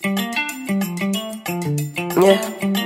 Yeah.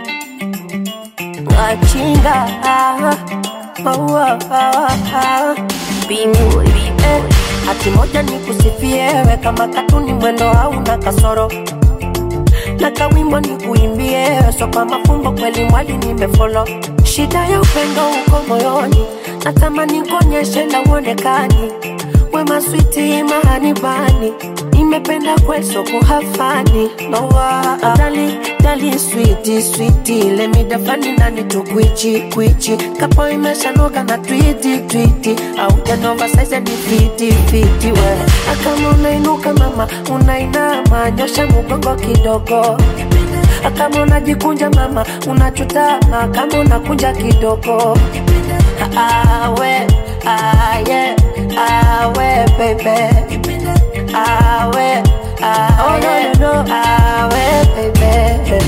Machinga ah, oh, oh, oh, oh. Bingu, eh. Hati moja ni kusifiewe kama katuni mwendo hauna kasoro na kawimbo ni kuimbie so kwa mafumbo kweli mwali nimefolo shida ya upendo uko moyoni natamani kuonyeshe na uonekani wema switi mahanibani nimependa kweso kuhafani nowa dali dali switi switi lemidafani nani tukwichi kwichi kapo imeshanoga na twiti twiti au janova saize ni fiti fiti we akama unainuka mama unainama nyosha mugongo kidogo kama unajikunja mama unachutama kama unakunja kidogo awe aye awe baby awe aye no, no, no. awe baby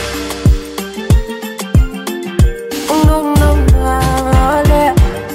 no, no, no, yeah.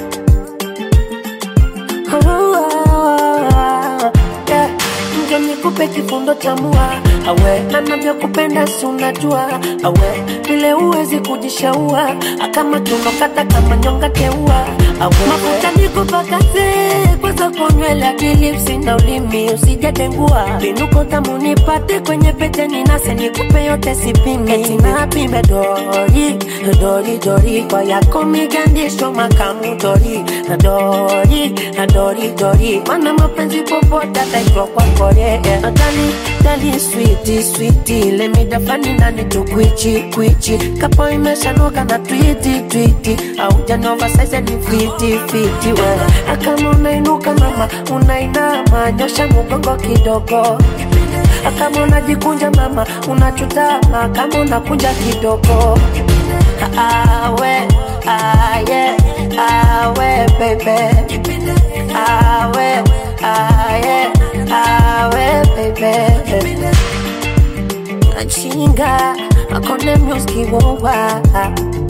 Yeah. Njo nikupe kifundo cha mua awe na navyokupenda si unajua awe vile uwezi kujishaua kama tunokata kama nyonga teua awe mafuta nikupakaze kwanza kunywele akilipsi na ulimi usijatengua vinuko tamu nipate kwenye pete ninase nikupe yote sipimi eti napime dori dori dori kwa yako migandisho makamu dori dori dori dori mana mapenzi popote ataitwa kwa kore dali dali switi switi lemidafani nani tukwichi kwichi kapo imeshanoka na twiti twiti au janova saize ni fiti fiti we akama unainuka mama unainama nyosha mugongo kidogo kama unajikunja mama unachutama kama unakunja kidogo awe aye awe bebe awe aye awe bebe achinga akone myoski wowa